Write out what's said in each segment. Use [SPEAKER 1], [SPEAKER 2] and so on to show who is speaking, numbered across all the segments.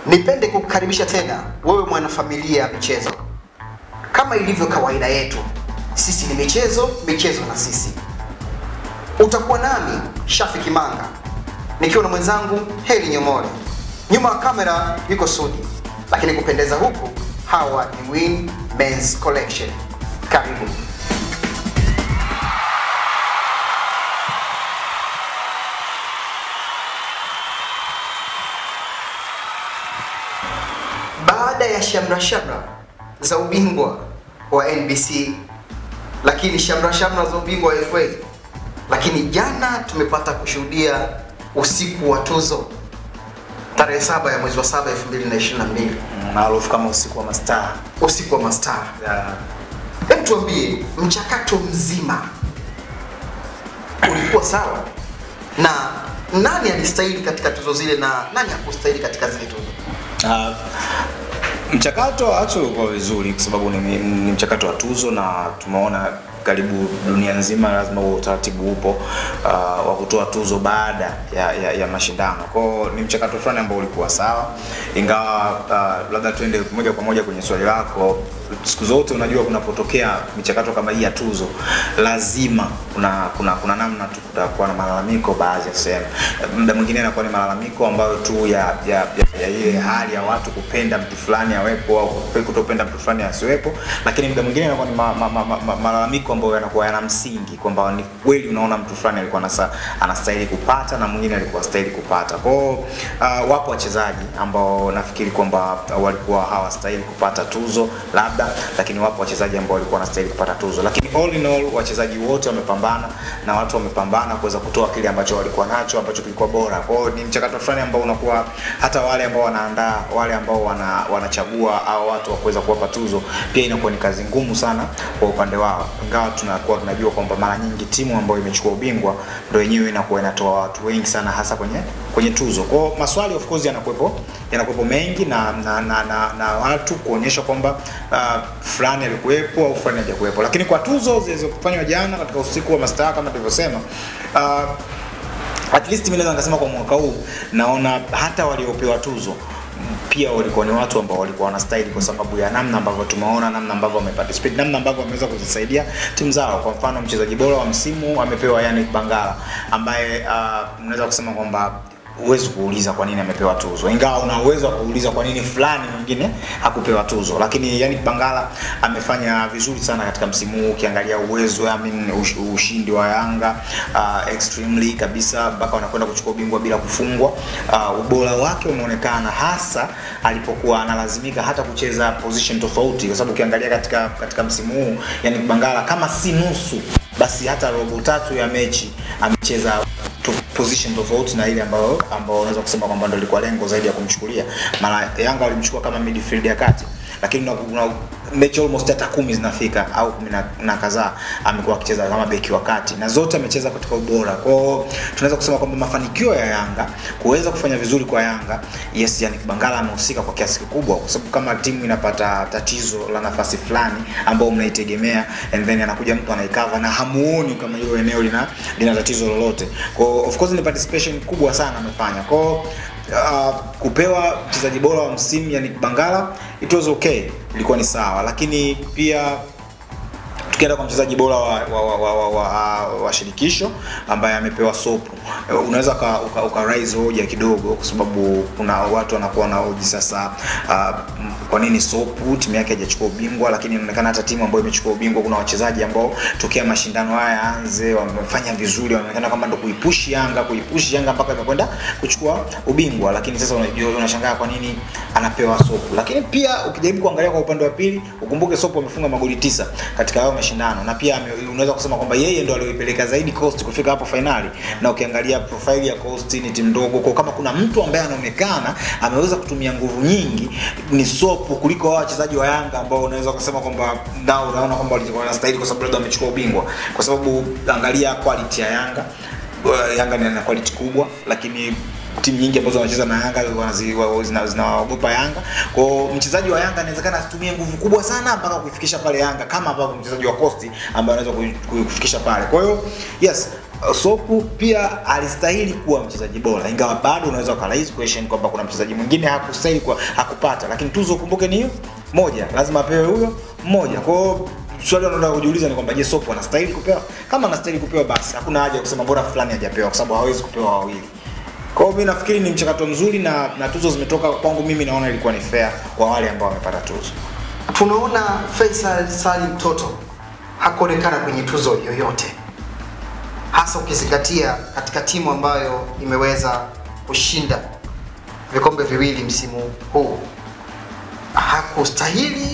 [SPEAKER 1] Nipende kukukaribisha tena wewe mwanafamilia ya michezo. Kama ilivyo kawaida yetu, sisi ni michezo, michezo na sisi. Utakuwa nami Shafi Kimanga nikiwa na mwenzangu Heli Nyomole. Nyuma ya kamera yuko Sudi, lakini kupendeza huku hawa ni Win Men's Collection. Karibu. Baada ya shamra shamra za ubingwa wa NBC, lakini shamra shamra za ubingwa wa FA, lakini jana tumepata kushuhudia usiku wa tuzo tarehe saba ya mwezi wa saba 2022
[SPEAKER 2] maarufu kama usiku wa mastaa.
[SPEAKER 1] usiku wa mastaa.
[SPEAKER 2] Ya,
[SPEAKER 1] Hebu tuambie mchakato mzima ulikuwa sawa, na nani alistahili katika tuzo zile na nani hakustahili katika zile tuzo?
[SPEAKER 2] ah, mchakato actually ulikuwa vizuri kwa sababu ni, ni mchakato wa tuzo na tumeona karibu dunia nzima lazima huo utaratibu upo uh, wa kutoa tuzo baada ya, ya, ya mashindano kwao ni mchakato fulani ambao ulikuwa sawa ingawa uh, labda tuende moja kwa moja kwenye swali lako siku zote unajua kunapotokea michakato kama hii ya tuzo lazima kuna kuna kuna namna tu kutakuwa na malalamiko baadhi ya sehemu muda mwingine inakuwa ni malalamiko ambayo tu ya ya, ya, ya ile hali ya watu kupenda mtu fulani awepo au kutopenda mtu fulani asiwepo lakini muda mwingine inakuwa ni ma, ma, ma, ma, ma, malalamiko ambayo yanakuwa yana msingi kwamba ni kweli unaona mtu fulani alikuwa anasa, anastahili kupata na mwingine alikuwa stahili kupata kwao uh, wapo wachezaji ambao nafikiri kwamba walikuwa hawastahili kupata tuzo labda lakini wapo wachezaji ambao walikuwa wanastahili kupata tuzo lakini all in all wachezaji wote wamepambana na watu wamepambana kuweza kutoa kile ambacho walikuwa nacho ambacho kilikuwa bora kwao ni mchakato fulani ambao unakuwa hata wale ambao wanaandaa wale ambao wana, wanachagua au watu wa kuweza kuwapa tuzo pia inakuwa ni kazi ngumu sana kwa upande wao ingawa tunakuwa tunajua kwamba mara nyingi timu ambayo imechukua ubingwa ndo yenyewe inakuwa inatoa watu wengi sana hasa kwenye kwenye tuzo kwao maswali of course yanakuwepo yanakuwepo mengi na na, na, na, na watu kuonyesha kwamba uh, fulani alikuwepo au fulani hajakuwepo lakini kwa tuzo zilizofanywa jana katika usiku wa mastaa kama tulivyosema uh, at least mimi naweza nikasema kwa mwaka huu naona hata waliopewa tuzo pia walikuwa ni watu ambao walikuwa wanastahili kwa sababu ya namna ambavyo tumeona namna ambavyo wameparticipate namna ambavyo wameweza kuzisaidia timu zao kwa mfano mchezaji bora wa msimu amepewa Yannick Bangala ambaye uh, mnaweza kusema kwamba huwezi kuuliza kwa nini amepewa tuzo ingawa una uwezo wa kuuliza kwa nini fulani mwingine hakupewa tuzo lakini yani Bangala amefanya vizuri sana katika msimu huu ukiangalia uwezo I mean, ush, ushindi wa Yanga uh, extremely kabisa mpaka wanakwenda kuchukua ubingwa bila kufungwa uh, ubora wake umeonekana hasa alipokuwa analazimika hata kucheza position tofauti kwa sababu ukiangalia katika katika msimu huu yani Bangala kama si nusu basi hata robo tatu ya mechi amecheza to position tofauti na ile ambayo ambao unaweza kusema kwamba ndio ilikuwa lengo zaidi ya kumchukulia. Mara Yanga walimchukua kama midfield ya kati, lakini una, una mechi almost hata kumi zinafika au kumi na, na kadhaa amekuwa akicheza kama beki wa kati na zote amecheza katika ubora. Kwa hiyo tunaweza kusema kwamba mafanikio ya Yanga kuweza kufanya vizuri kwa Yanga, yes, yani Bangala amehusika kwa kiasi kikubwa, kwa sababu kama timu inapata tatizo la nafasi fulani ambao mnaitegemea and then anakuja mtu anaikava na hamuoni kama hilo eneo lina lina tatizo lolote. Kwa hiyo of course ni participation kubwa sana amefanya. Kwa hiyo uh, kupewa mchezaji bora wa msimu yani Bangala it was okay, ilikuwa ni sawa, lakini pia tukienda kwa mchezaji bora wa, wa, wa, wa, wa, wa, wa shirikisho ambaye amepewa sopu unaweza uka, uka, uka raise hoja kidogo kwa sababu kuna watu wanakuwa na hoji sasa uh, kwa nini sopu timu yake haijachukua ubingwa lakini inaonekana hata timu ambayo imechukua ubingwa kuna wachezaji ambao tokea mashindano haya yaanze wamefanya vizuri wanaonekana kama ndo kuipushi yanga kuipushi yanga mpaka imekwenda kuchukua ubingwa lakini sasa unajua unashangaa kwa nini anapewa sopu lakini pia ukijaribu kuangalia kwa upande wa pili ukumbuke sopu amefunga magoli tisa katika hayo mashindano na pia unaweza kusema kwamba yeye ndo alioipeleka zaidi Coast kufika hapo fainali na ukiangalia profile ya Coast ni timu ndogo kwa kama kuna mtu ambaye anaonekana ameweza kutumia nguvu nyingi ni Sopu kuliko hao wachezaji wa Yanga ambao unaweza kusema kwamba nao unaona kwamba walikuwa wanastahili kwa sababu labda wamechukua ubingwa kwa sababu angalia quality ya Yanga Yanga ni quality kubwa lakini timu nyingi ambazo wanacheza na Yanga zinawaogopa Yanga. Kwa hiyo mchezaji wa Yanga inawezekana asitumie nguvu kubwa sana mpaka kuifikisha pale Yanga kama ambavyo mchezaji wa Coast ambaye anaweza kuifikisha pale. Kwa hiyo yes, Sopu pia alistahili kuwa mchezaji bora, ingawa bado unaweza ukaraise question kwamba kuna mchezaji mwingine hakustahili kwa hakupata, lakini tuzo ukumbuke ni hiyo moja, lazima apewe huyo mmoja. Kwa hiyo swali unataka kujiuliza ni kwamba je, Sopu anastahili kupewa? Kama anastahili kupewa, basi hakuna haja ya kusema bora fulani hajapewa, kwa sababu hawezi kupewa wawili. Kwa hiyo mimi nafikiri ni mchakato mzuri na, na tuzo zimetoka kwangu, mimi naona ilikuwa ni fair kwa wale ambao wamepata tuzo.
[SPEAKER 1] Tunaona Faisal Salim Toto hakuonekana kwenye tuzo yoyote, hasa ukizingatia katika timu ambayo imeweza kushinda vikombe viwili msimu huu. Hakustahili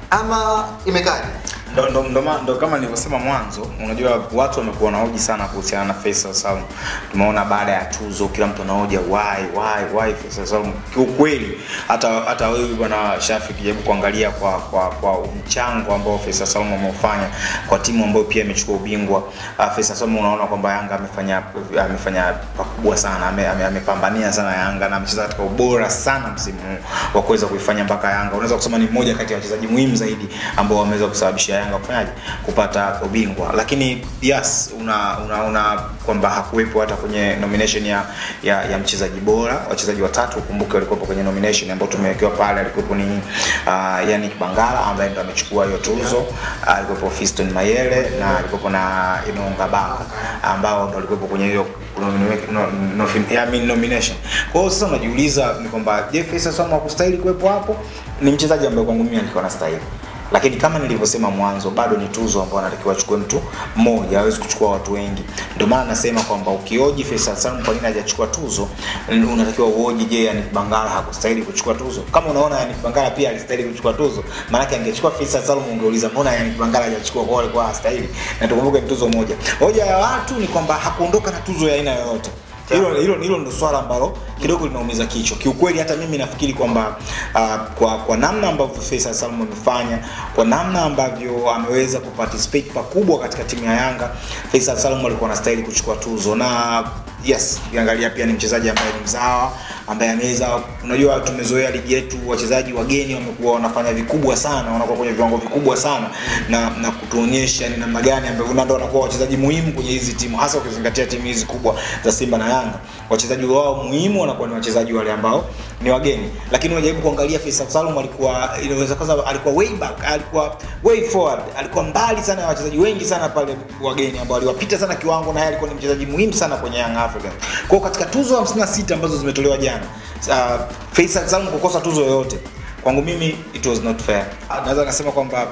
[SPEAKER 1] ama imekaje?
[SPEAKER 2] ndo, ndo, ndo, ma- ndo kama nilivyosema mwanzo, unajua watu wamekuwa na hoji sana kuhusiana na Faisal Salum. Tumeona baada ya tuzo kila mtu anahoja why why why Faisal Salum. Kiukweli hata hata wewe bwana Shafi kijaribu kuangalia kwa kwa kwa mchango ambao Faisal Salum ameufanya kwa timu ambayo pia imechukua ubingwa. Uh, Faisal Salum unaona kwamba Yanga amefanya amefanya pakubwa sana, ame- ame- amepambania sana Yanga na amecheza katika ubora sana msimu huu wa kuweza kuifanya mpaka Yanga. Unaweza kusema ni mmoja kati ya wachezaji muhimu zaidi ambao wameweza kusababisha Yanga kufanyaje kupata ubingwa, lakini yes, una una, una kwamba hakuwepo hata kwenye nomination ya ya, ya mchezaji bora. Wachezaji watatu ukumbuke walikuwepo kwenye nomination ambao tumewekewa pale, alikuwepo ni uh, Yannick Bangala ambaye ndo amechukua hiyo tuzo, alikuwepo Fiston Mayele na alikuwepo na Inonga Baka ambao ndo walikuwepo kwenye hiyo nomine- no, no, I mean nomination. Kwa hiyo sasa unajiuliza ni kwamba je, Faisal Salum hakustahili kuwepo hapo? Ni mchezaji ambaye kwangu mimi alikuwa anastahili lakini kama nilivyosema mwanzo bado ni tuzo ambayo anatakiwa achukue mtu mmoja hawezi kuchukua watu wengi ndio maana nasema kwamba ukioji Faisal Salum kwa nini hajachukua tuzo n- unatakiwa uoji je Yannick Bangala hakustahili kuchukua tuzo kama unaona Yannick Bangala pia alistahili kuchukua tuzo maanake angechukua Faisal Salum ungeuliza mbona Yannick Bangala hajachukua kwa alikuwa hastahili na tukumbuke ni tuzo moja hoja ya watu ni kwamba hakuondoka na tuzo ya aina yoyote hilo hilo hilo ndo swala ambalo kidogo linaumiza kichwa kiukweli hata mimi nafikiri kwamba uh, kwa kwa namna ambavyo Faisal Salum amefanya kwa namna ambavyo ameweza kuparticipate pakubwa katika timu ya Yanga Faisal Salum alikuwa anastahili kuchukua tuzo na yes ukiangalia pia ni mchezaji ambaye ni mzawa ambaye ameweza unajua tumezoea ligi yetu wachezaji wageni wamekuwa wanafanya vikubwa sana wanakuwa kwenye viwango vikubwa sana na na kutuonyesha ni namna gani ambavyo na ndio wanakuwa wachezaji muhimu kwenye hizi timu hasa ukizingatia timu hizi kubwa za Simba na Yanga wachezaji wao muhimu wanakuwa ni wachezaji wale ambao ni wageni lakini unajaribu kuangalia Faisal Salum alikuwa inaweza kwanza alikuwa way back alikuwa way forward alikuwa mbali sana na wachezaji wengi sana pale wageni ambao aliwapita sana kiwango na yeye alikuwa ni mchezaji muhimu sana kwenye Young Africans kwa hiyo katika tuzo 56 ambazo zimetolewa jana uh, Faisal Salum kukosa tuzo yoyote kwangu mimi it was not fair naweza nasema kwamba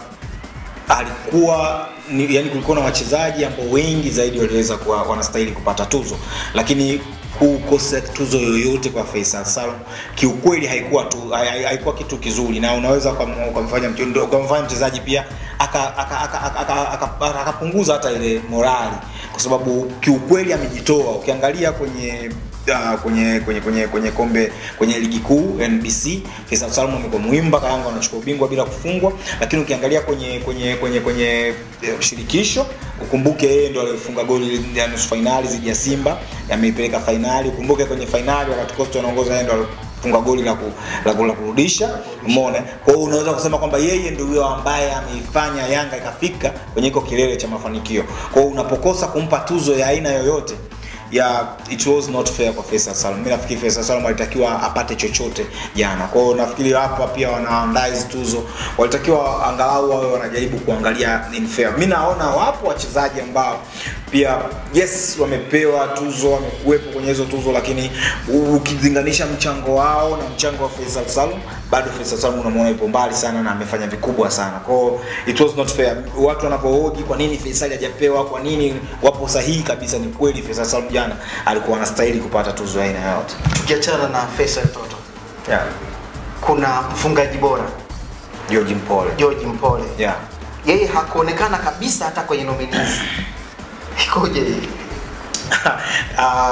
[SPEAKER 2] alikuwa ni, yani kulikuwa na wachezaji ambao wengi zaidi waliweza kuwa wanastahili kupata tuzo lakini kukosa tuzo yoyote kwa Faisal Salum kiukweli haikuwa tu hai- hai- haikuwa kitu kizuri na unaweza ukam- ukamfanya mche- ukamfanya mchezaji pia akapunguza aka, aka, aka, aka, aka, aka, akapunguza hata ile morali kwa sababu kiukweli amejitoa ukiangalia kwenye uh, kwenye kwenye kwenye kwenye kombe kwenye ligi kuu NBC Faisal Salum amekuwa muhimu mpaka Yanga wanachukua ubingwa bila kufungwa, lakini ukiangalia kwenye kwenye kwenye kwenye eh, shirikisho ukumbuke yeye ndo alifunga goli ya nusu fainali dhidi ya Simba, yameipeleka fainali. Ukumbuke kwenye fainali wakati Costa anaongoza yeye ndo alifunga goli la, ku, la, ku, la kurudisha umeona. Kwa hiyo unaweza kusema kwamba yeye ndio huyo ambaye ameifanya Yanga ikafika kwenye iko kilele cha mafanikio. Kwa hiyo unapokosa kumpa tuzo ya aina yoyote ya it was not fair kwa Faisal Salum. Mimi nafikiri Faisal Salum alitakiwa apate chochote jana. Kwa hiyo nafikiri hapa pia wanaandaa hizi tuzo walitakiwa angalau wawe wanajaribu kuangalia in fair. Mimi naona wapo wachezaji ambao pia yes wamepewa tuzo, wamekuwepo kwenye hizo tuzo, lakini u- ukilinganisha mchango wao na mchango wa Faisal Salum, bado Faisal Salum unamwona yupo mbali sana na amefanya vikubwa sana. Kwa hiyo it was not fair. Watu wanapohoji kwa nini Faisal hajapewa, kwa nini wapo sahihi kabisa, ni kweli Faisal Salum jana alikuwa anastahili kupata tuzo ya aina yote.
[SPEAKER 1] Tukiachana na Faisal Toto,
[SPEAKER 2] Yeah.
[SPEAKER 1] kuna mfungaji bora
[SPEAKER 2] George Mpole.
[SPEAKER 1] George Mpole,
[SPEAKER 2] Yeah.
[SPEAKER 1] yeye hakuonekana kabisa hata kwenye nominees. Ikoje hii?
[SPEAKER 2] uh,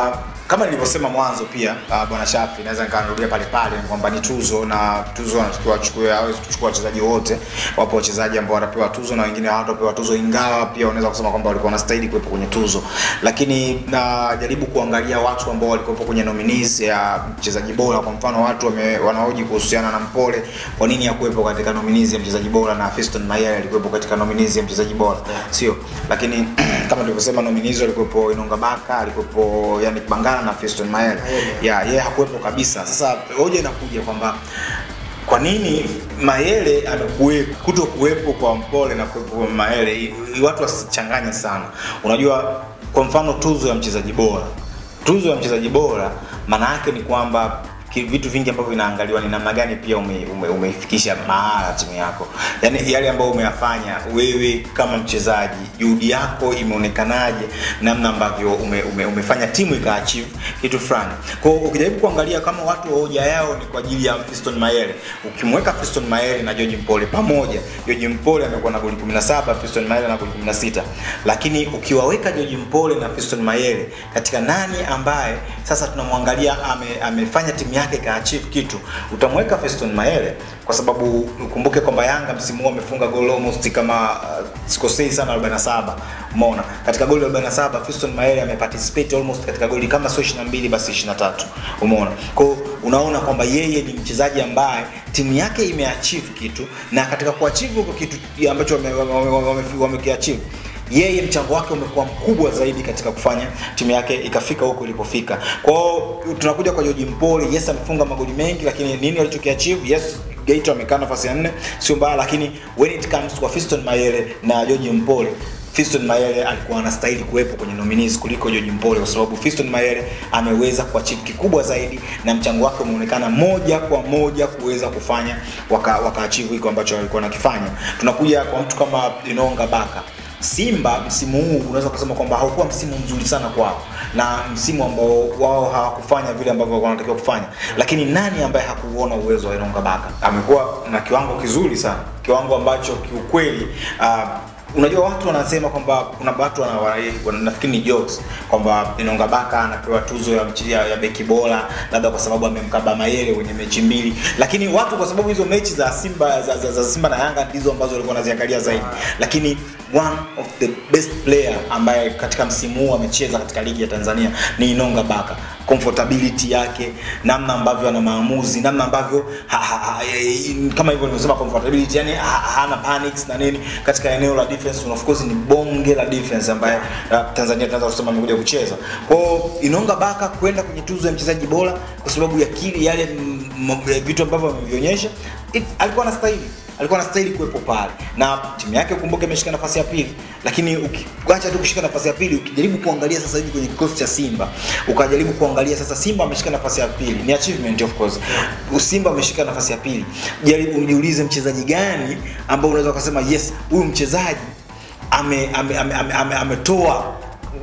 [SPEAKER 2] kama nilivyosema mwanzo pia uh, bwana Shafi naweza nikarudia pale pale kwamba ni tuzo na tuzo anatakiwa achukue hawezi kuchukua wachezaji wote. Wapo wachezaji ambao wanapewa tuzo na wengine hawatapewa tuzo, ingawa pia unaweza kusema kwamba walikuwa wanastahili kuwepo kwenye tuzo, lakini najaribu kuangalia watu ambao walikuwepo kwenye nominees ya mchezaji bora. Kwa mfano watu wame, wanahoji kuhusiana na Mpole, kwa nini hakuwepo katika nominees ya mchezaji bora na Fiston Mayele alikuwepo katika nominees ya mchezaji bora, sio? Lakini kama tulivyosema nominees walikuwepo Inonga Baka, alikuwepo yani Bangala na Fiston Mayele. Ya, yeye hakuwepo kabisa. Sasa hoja inakuja kwamba kwa nini Mayele amekuwepo kuto kuwepo kwa Mpole na kuwepo kwa Mayele, i- i- watu wasichanganye sana. Unajua, kwa mfano tuzo ya mchezaji bora, tuzo ya mchezaji bora maana yake ni kwamba ki- vitu vingi ambavyo vinaangaliwa ni namna gani pia ume, ume, umeifikisha mahala timu yako, yaani yale ambayo umeyafanya wewe kama mchezaji, juhudi yako imeonekanaje, namna ambavyo ume, ume, umefanya timu ikaachieve kitu fulani. Kwa hiyo ukijaribu kuangalia kama watu hoja yao ni kwa ajili ya Fiston Mayele, ukimweka Fiston Mayele na George Mpole pamoja, George Mpole amekuwa na goli 17, Fiston Mayele na goli 16, lakini ukiwaweka George Mpole na Fiston Mayele katika nani ambaye sasa tunamwangalia ame, amefanya timu yake ikaachieve kitu, utamweka Fiston Mayele kwa sababu ukumbuke kwamba Yanga msimu huu amefunga goli almost kama uh, sikosei sana 47. Umeona? Katika goli 47 Fiston Mayele ameparticipate almost katika goli kama sio 22 basi 23. Umeona? Kwa hiyo unaona kwamba yeye ni mchezaji ambaye timu yake imeachieve kitu na katika kuachieve huko kitu ambacho wamekiachieve wame, wame, wame, wame wamekiachieve, yeye mchango wake umekuwa mkubwa zaidi katika kufanya timu yake ikafika huko ilipofika. Kwa hiyo tunakuja kwa George Mpole, yes amefunga magoli mengi, lakini nini alichokiachieve? Yes, Geita amekaa nafasi ya nne, sio mbaya, lakini when it comes kwa Fiston Mayele na George Mpole Fiston Mayele alikuwa anastahili kuwepo kwenye nominees kuliko George Mpole kwa sababu Fiston Mayele ameweza kuachieve kikubwa zaidi na mchango wake umeonekana moja kwa moja kuweza kufanya waka, waka achieve hiko ambacho alikuwa anakifanya. Tunakuja kwa mtu kama Inonga Baka. Simba msimu huu unaweza kusema kwamba haukuwa msimu mzuri sana kwao na msimu ambao wao hawakufanya vile ambavyo walikuwa wanatakiwa kufanya, lakini nani ambaye hakuona uwezo wa Inonga Baka? Amekuwa na kiwango kizuri sana, kiwango ambacho kiukweli uh, unajua watu wanasema kwamba kuna watu wana, wana, wana, nafikiri ni jokes kwamba Inonga Baka anapewa tuzo ya, mchi- ya, ya beki bora labda kwa sababu amemkaba Mayele kwenye mechi mbili, lakini watu kwa sababu hizo mechi za Simba za, za, za Simba na Yanga ndizo ambazo walikuwa wanaziangalia zaidi, lakini one of the best player ambaye katika msimu huu amecheza katika ligi ya Tanzania ni Inonga Baka comfortability yake, namna ambavyo ana maamuzi, namna ambavyo ha, ha, ha, eh, kama hivyo nimesema comfortability, yani ha, hana panics na nini katika eneo la defense, na of course ni bonge la defense ambaye uh, Tanzania tunaweza kusema amekuja kucheza. Kwa hiyo Inonga Baka kwenda kwenye tuzo ya mchezaji bora kwa sababu ya kile yale mm, m- vitu ambavyo amevionyesha, it- alikuwa anastahili alikuwa anastahili kuwepo pale na timu yake ukumbuke imeshika nafasi ya pili lakini ukiacha tu kushika nafasi ya pili ukijaribu kuangalia sasa hivi kwenye kikosi cha simba ukajaribu kuangalia sasa simba ameshika nafasi ya pili ni achievement of course simba ameshika nafasi ya pili jaribu ujiulize mchezaji gani ambao unaweza ukasema yes huyu mchezaji ametoa ame, ame, ame, ame, ametoa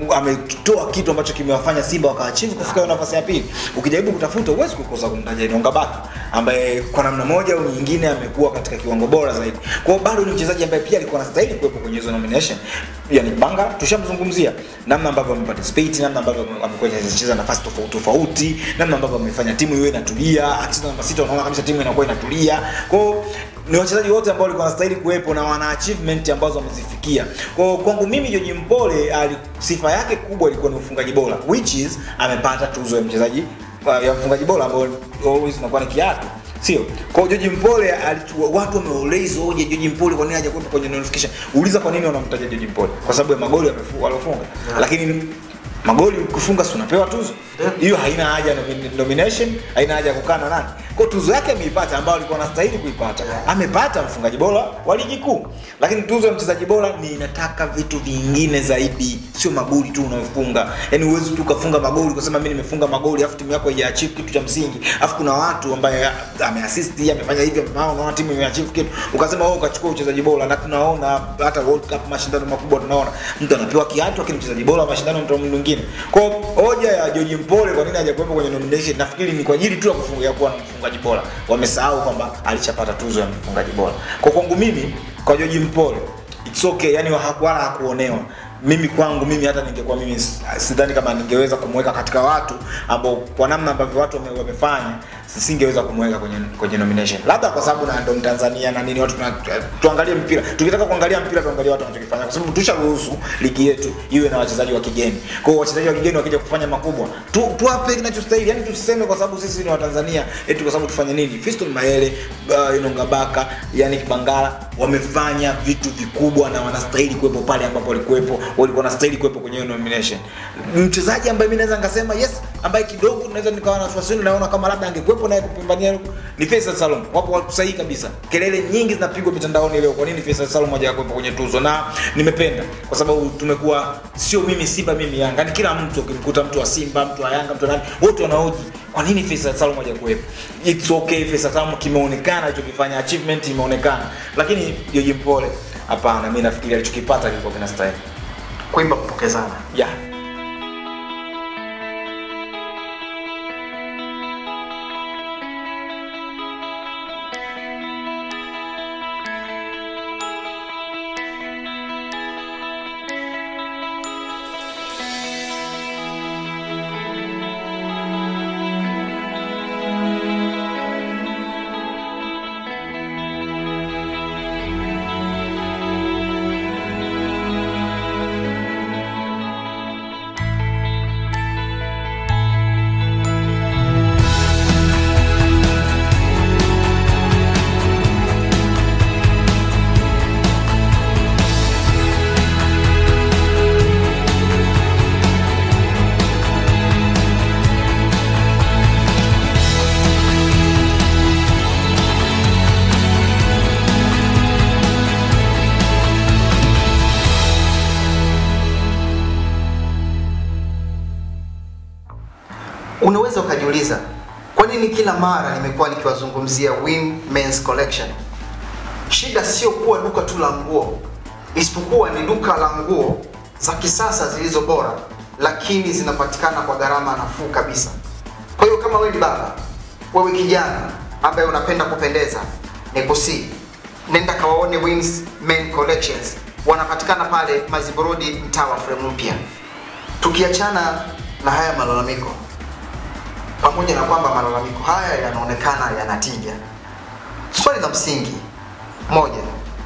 [SPEAKER 2] ametoa kitu ambacho kimewafanya Simba wakaachieve kufika hiyo nafasi ya pili. Ukijaribu kutafuta huwezi kukosa kumtaja Inonga Baka ambaye kwa namna moja au nyingine amekuwa katika kiwango bora zaidi. Kwa hiyo bado ni mchezaji ambaye pia alikuwa anastahili kuwepo kwenye hizo nomination. Yani Banga tushamzungumzia namna ambavyo ameparticipate, namna ambavyo amekuwa anacheza nafasi tofauti tofauti, namna ambavyo amefanya timu iwe inatulia, akicheza namba sita unaona kabisa timu inakuwa inatulia. Kwa hiyo ni wachezaji wote ambao walikuwa wanastahili kuwepo na wana achievement ambazo wamezifikia. Kwa hiyo kwangu mimi George Mpole ali, sifa yake kubwa ilikuwa ni ufungaji bora which is amepata tuzo ya mchezaji uh, ya mfungaji bora ambayo always inakuwa ni kiatu sio kwa hiyo George Mpole alichua watu wameuliza hoja George Mpole kwa nini hajakuwepo kwenye notification uliza kwa nini wanamtaja George Mpole kwa sababu ya magoli amefunga alofunga lakini magoli ukifunga si unapewa tuzo hiyo haina haja ya nomi- nomination haina haja ya kukaa na nani kwa hiyo tuzo yake ameipata ambayo alikuwa anastahili kuipata amepata mfungaji bora wa ligi kuu lakini tuzo ya mchezaji bora ni inataka vitu vingine zaidi sio magoli tu unayofunga yani uwezi tu ukafunga magoli ukasema mimi nimefunga magoli afu timu yako haijaachieve kitu cha msingi afu kuna watu ambaye ameassist amefanya hivi amefanya unaona timu imeachieve kitu ukasema wewe ukachukua uchezaji bora na tunaona hata World Cup mashindano makubwa tunaona mtu anapewa kiatu lakini mchezaji bora wa mashindano mtu mwingine kwa hiyo hoja ya George Mpole kwa nini hajakuwepo kwenye nomination nafikiri ni kwa ajili tu ya kufunga ya kuwa na mfungaji bora wamesahau kwamba alishapata tuzo ya mfungaji bora kwa kwangu mimi kwa George Mpole it's okay yani hakuwala hakuonewa mimi kwangu mimi hata ningekuwa mimi s- sidhani kama ningeweza kumweka katika watu ambao kwa namna ambavyo watu wame, wamefanya singeweza kumweka kwenye kwenye nomination labda kwa sababu na ndo Tanzania na nini watu tuna, tuangalie mpira tukitaka kuangalia mpira tuangalie watu wanachokifanya kwa sababu tusharuhusu ligi yetu iwe na wachezaji wa kigeni kwa hiyo wachezaji wa kigeni wakija kufanya makubwa tu tuwape kinachostahili yani tusiseme kwa sababu sisi ni Watanzania eti kwa sababu tufanye nini Fiston Mayele uh, Inonga Baka yani Kibangala wamefanya vitu vikubwa na wanastahili kuwepo pale ambapo walikuwepo walikuwa wanastahili kuwepo kwenye hiyo nomination mchezaji ambaye mimi naweza nikasema yes ambaye kidogo naweza nikawa na wasiwasi naona kama labda angekuwepo naye kupambania ni Faisal Salum wapo watu sahihi kabisa kelele nyingi zinapigwa mitandaoni leo kwa nini Faisal Salum hajakuwepo kwenye tuzo na nimependa kwa sababu tumekuwa sio mimi Simba mimi Yanga yani kila mtu ukimkuta mtu wa Simba mtu wa Yanga mtu wa nani wote wanahoji kwa nini Faisal Salum hajakuwepo it's okay Faisal Salum kimeonekana alichokifanya achievement imeonekana lakini Joji Mpole hapana mimi nafikiri alichokipata kilikuwa kinastahili
[SPEAKER 1] kuimba kupokezana
[SPEAKER 2] yeah
[SPEAKER 1] unaweza ukajiuliza kwa nini kila mara nimekuwa nikiwazungumzia Win Men's Collection shida sio kuwa duka tu la nguo isipokuwa ni duka la nguo za kisasa zilizo bora lakini zinapatikana kwa gharama nafuu kabisa kwa hiyo kama wewe ni baba wewe kijana ambaye unapenda kupendeza nikusii nenda kawaone Wins Men Collections wanapatikana pale maziburudi mtaa wa fremu mpya tukiachana na haya malalamiko pamoja na kwamba malalamiko haya yanaonekana yanatija swali la msingi moja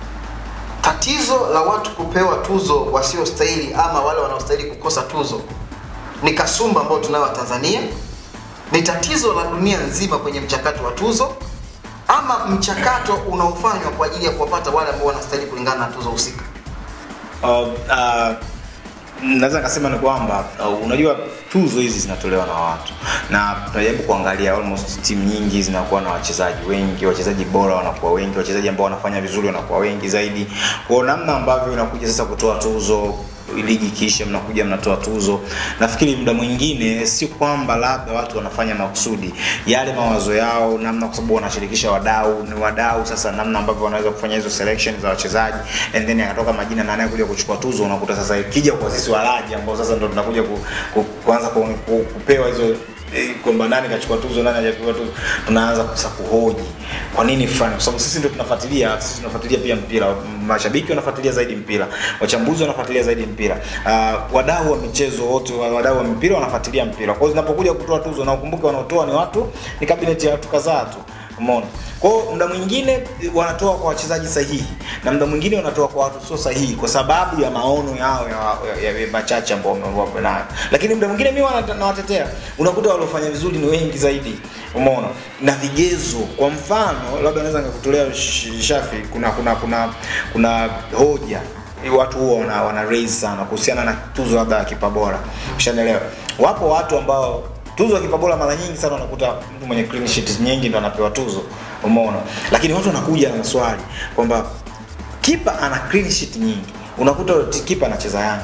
[SPEAKER 1] tatizo la watu kupewa tuzo wasiostahili ama wale wanaostahili kukosa tuzo ni kasumba ambayo tunayo Tanzania ni tatizo la dunia nzima kwenye mchakato wa tuzo ama mchakato unaofanywa kwa ajili ya kuwapata wale ambao wanastahili kulingana na tuzo husika
[SPEAKER 2] uh, uh, naweza nikasema ni kwamba uh, unajua tuzo hizi zinatolewa na watu na tunajaribu kuangalia almost timu nyingi zinakuwa na wachezaji wengi wachezaji bora wanakuwa wengi wachezaji ambao wanafanya vizuri wanakuwa wengi zaidi kwa namna ambavyo inakuja sasa kutoa tuzo ligi ikiisha mnakuja mnatoa tuzo nafikiri muda mwingine si kwamba labda watu wanafanya makusudi yale mawazo yao namna kwa sababu wanashirikisha wadau ni wadau sasa namna ambavyo wanaweza kufanya hizo selection za wachezaji and then yakatoka majina na anayekuja kuchukua tuzo unakuta sasa ikija kwa sisi walaji ambao sasa ndo tunakuja ku, ku, kuanza ku, ku, kupewa hizo eh, kwamba nani kachukua tuzo nani hajapewa tuzo tunaanza sasa kuhoji kwa nini fulani kwa sababu sisi ndio tunafuatilia sisi tunafuatilia pia mpira mashabiki wanafuatilia zaidi mpira wachambuzi wanafuatilia zaidi mpira uh, wadau wa michezo wote wa- wadau wa mpira wanafuatilia mpira kwa hiyo zinapokuja kutoa tuzo na ukumbuke wanaotoa ni watu ni kabineti ya watu kadhaa tu umeona kwa hiyo muda mwingine wanatoa kwa wachezaji sahihi na muda mwingine wanatoa kwa watu sio sahihi kwa sababu ya maono yao ya, ya, ya machache ambao wamekuwa nayo lakini muda mwingine mimi wana- nawatetea unakuta waliofanya vizuri ni wengi zaidi umeona na vigezo kwa mfano labda naweza nikakutolea sh- shafi kuna kuna kuna kuna hoja watu huwa wana, wana raise sana kuhusiana na tuzo labda ya kipa bora ushanielewa wapo watu ambao tuzo ya kipa bora mara nyingi sana unakuta mtu mwenye clean sheet nyingi ndo anapewa tuzo umeona lakini watu wanakuja na maswali kwamba kipa ana clean sheet nyingi unakuta kipa anacheza yanga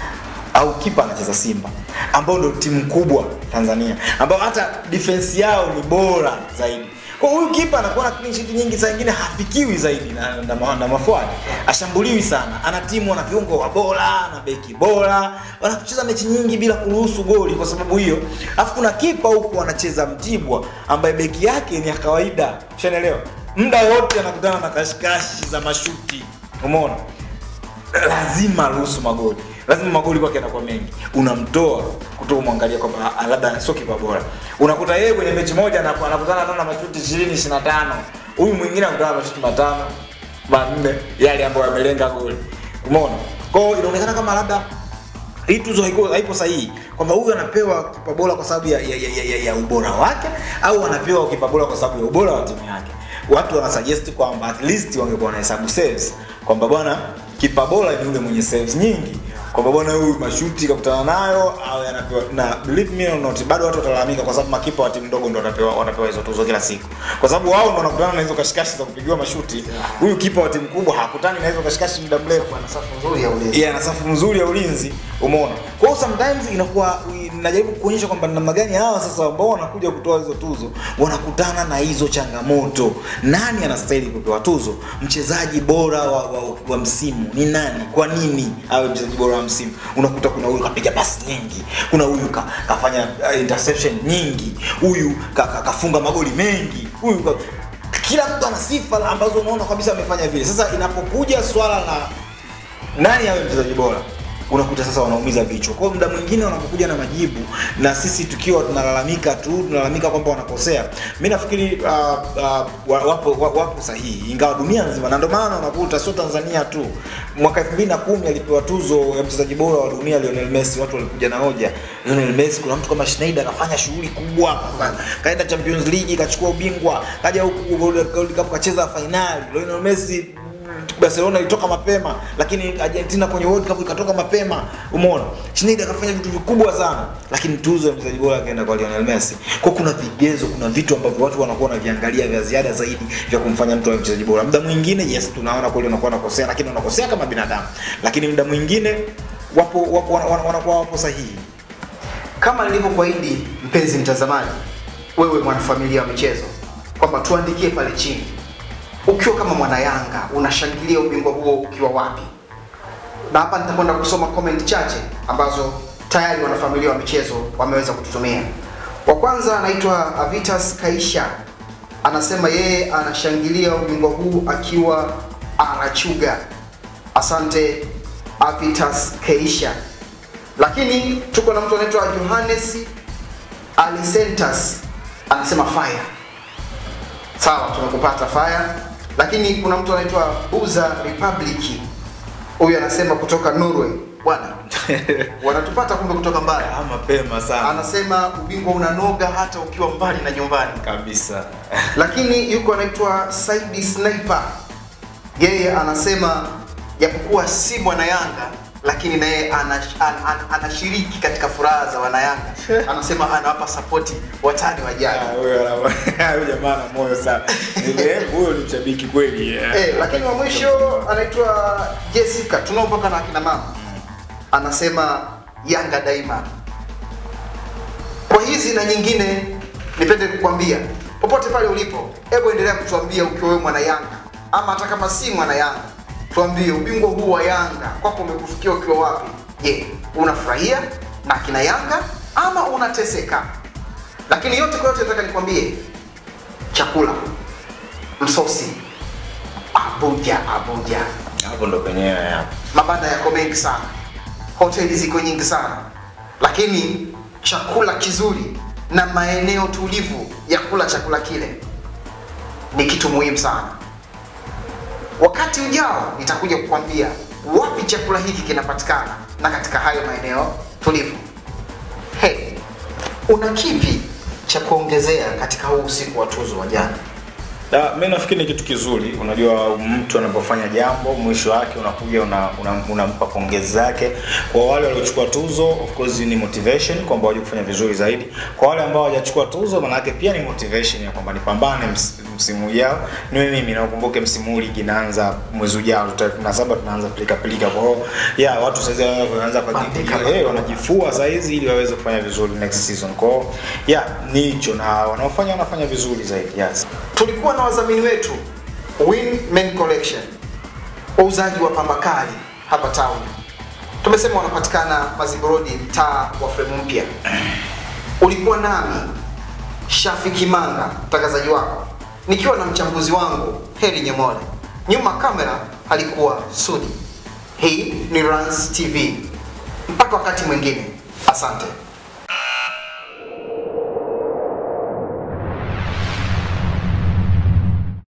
[SPEAKER 2] au kipa anacheza simba ambao ndio timu kubwa tanzania ambao hata defense yao ni bora zaidi kwa huyu kipa anakuwa na clean sheet nyingi saa nyingine hafikiwi zaidi na, na, na, na mafuadi ashambuliwi sana ana timu ana viungo wa bora na beki bora wanacheza mechi nyingi bila kuruhusu goli kwa sababu hiyo alafu kuna kipa huku anacheza mtibwa ambaye beki yake ni ya kawaida ushaelewa muda wote anakutana na kashikashi za mashuti umeona lazima ruhusu magoli lazima magoli kwake yanakuwa mengi unamtoa kutoka umwangalia kwamba ah, labda sio kipa bora unakuta yeye kwenye mechi moja anaku- anakutana hata na mashuti 20 25 huyu mwingine anakutana na mashuti matano manne yale ambayo yamelenga goli umeona kwa hiyo inaonekana kama labda hii tuzo haiko, haipo sahihi kwamba huyu anapewa kipa bora kwa sababu ya, ya, ya, ya, ya ubora wake au anapewa kipa bora kwa sababu ya ubora wa timu yake watu wanasuggest kwamba at least wangekuwa wanahesabu saves kwamba bwana kipa bora ni yule mwenye saves nyingi kwamba bwana huyu mashuti kakutana nayo au anapewa na believe me or not bado watu watalalamika kwa sababu makipa wa timu ndogo ndo watapewa watapewa hizo tuzo kila siku kwa sababu wao ndo wanakutana na hizo kashikashi za kupigiwa mashuti huyu kipa wa timu kubwa hakutani na hizo kashikashi muda mrefu
[SPEAKER 1] Ana safu nzuri ya ulinzi.
[SPEAKER 2] yeah, na safu nzuri ya ulinzi umeona kwa hiyo sometimes inakuwa najaribu kuonyesha kwamba ni namna gani hawa sasa ambao wanakuja kutoa hizo tuzo wanakutana na hizo changamoto nani anastahili kupewa tuzo mchezaji bora wa, wa, wa msimu ni nani kwa nini awe mchezaji bora wa msimu unakuta kuna huyu kapiga pasi nyingi kuna huyu ka, kafanya uh, interception nyingi huyu ka, ka, kafunga magoli mengi huyu ka, kila mtu ana sifa ambazo unaona kabisa amefanya vile sasa inapokuja swala la nani awe mchezaji bora unakuta sasa wanaumiza vichwa kwao muda mwingine wanapokuja na majibu na sisi tukiwa tunalalamika tu tunalalamika kwamba wanakosea mi nafikiri uh, uh, wa- wapo, wa- wapo sahihi ingawa dunia nzima na ndio maana unakuta sio tanzania tu mwaka 2010 alipewa tuzo ya mchezaji bora wa dunia lionel messi watu walikuja na hoja lionel messi kuna mtu kama schneider akafanya shughuli kubwa ka- kaenda champions league kachukua ubingwa kaja huku World Cup kacheza fainali lionel messi barcelona ilitoka mapema lakini argentina kwenye world cup ikatoka mapema umeona schneider akafanya vitu vikubwa sana lakini tuzo ya mchezaji bora akaenda kwa lionel messi kwa kuna vigezo kuna vitu ambavyo watu wanakuwa wanaviangalia vya ziada zaidi vya kumfanya mtu awe mchezaji bora muda mwingine yes tunaona kweli unakuwa unakosea lakini unakosea kama binadamu lakini muda mwingine wapo, wapo wana- wana- wanakuwa wapo sahihi
[SPEAKER 1] kama nilivyokuahidi mpenzi mtazamaji wewe mwanafamilia wa michezo kwamba tuandikie pale chini ukiwa kama mwana yanga unashangilia ubingwa huo ukiwa wapi na hapa nitakwenda kusoma comment chache ambazo tayari wanafamilia wa michezo wameweza kututumia wa kwanza anaitwa avitas kaisha anasema yeye anashangilia ubingwa huu akiwa arachuga asante avitas keisha lakini tuko na mtu anaitwa johannes alisentas anasema fire sawa tumekupata fire lakini kuna mtu anaitwa buza republic huyu anasema kutoka norway bwana wanatupata kumbe kutoka mbali
[SPEAKER 2] Ah, mapema sana
[SPEAKER 1] anasema ubingwa unanoga hata ukiwa mbali na nyumbani
[SPEAKER 2] kabisa
[SPEAKER 1] lakini yuko anaitwa Saidi Sniper. Yeye anasema japokuwa si mwana Yanga lakini na yeye anash- an- an- anashiriki katika furaha za wanayanga. Anasema anawapa sapoti watani
[SPEAKER 2] Ah,
[SPEAKER 1] wajao.
[SPEAKER 2] huyo ana- huyo jamaa ana moyo sana Ni- huyo ni mshabiki kweli eh.
[SPEAKER 1] Eh, lakini wa mwisho anaitwa Jessica, tunao mpaka na akina mama. Anasema Yanga daima. Kwa hizi na nyingine, nipende kukwambia popote pale ulipo, hebu endelea kutuambia ukiwa wewe mwana Yanga ama hata kama si mwana Yanga, tuambie ubingwa huu wa Yanga kwako umekufikia ukiwa wapi? Je, unafurahia na akina Yanga ama unateseka? Lakini yote kwa yote, nataka nikwambie chakula, msosi, Abuja, Abuja
[SPEAKER 2] hapo ndo penyewe hapo
[SPEAKER 1] mabanda yako mengi sana hoteli ziko nyingi sana lakini chakula kizuri na maeneo tulivu ya kula chakula kile ni kitu muhimu sana wakati ujao nitakuja kukwambia wapi chakula hiki kinapatikana na katika hayo maeneo tulivu hey, una kipi cha kuongezea katika huu usiku wa tuzo wa jana
[SPEAKER 2] Da, mi nafikiri ni kitu kizuri. Unajua, mtu anapofanya jambo mwisho wake unakuja unampa una, una unampa pongezi zake. Kwa wale waliochukua tuzo, of course ni motivation kwamba waje kufanya vizuri zaidi. Kwa wale ambao hawajachukua tuzo, maana yake pia ni motivation ya kwamba nipambane ms, msimu ujao. Niwe mimi na ukumbuke msimu huu ligi inaanza mwezi ujao, tarehe 17 tunaanza pilika pilika. Kwa hiyo yeah, watu sasa wanaanza kwa
[SPEAKER 1] Bandika
[SPEAKER 2] eh, wanajifua saa hizi ili waweze kufanya vizuri next season. Kwa hiyo yeah, ni hicho na wanaofanya wanafanya vizuri zaidi. Yes.
[SPEAKER 1] tulikuwa na wadhamini wetu Win Men Collection, wauzaji wa pamba kali hapa town. Tumesema wanapatikana Mazimbu Road, mtaa wa fremu mpya. Ulikuwa nami Shafi Kimanga, mtangazaji wako, nikiwa na mchambuzi wangu Heri Nyemole. Nyuma kamera alikuwa Sudi. Hii ni Rans TV. mpaka wakati mwingine asante